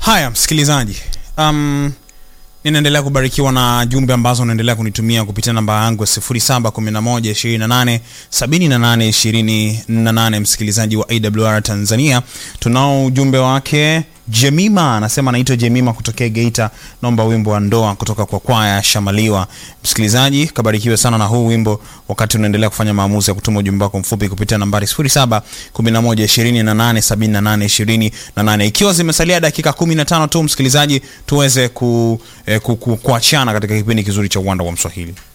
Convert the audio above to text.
haya msikilizaji um, ninaendelea kubarikiwa na jumbe ambazo unaendelea kunitumia kupitia namba yangu ya 0711287828 msikilizaji wa awr tanzania tunao ujumbe wake jemima anasema anaitwa jemima kutokea geita naomba wimbo wa ndoa kutoka kwa kwaya shamaliwa msikilizaji kabarikiwe sana na huu wimbo wakati unaendelea kufanya maamuzi ya kutuma ujumbe wako mfupi kupitia nambari 0711287828 ikiwa zimesalia dakika 15 tu msikilizaji tuweze ku, eh, ku, ku, kuachana katika kipindi kizuri cha uwanda wa mswahili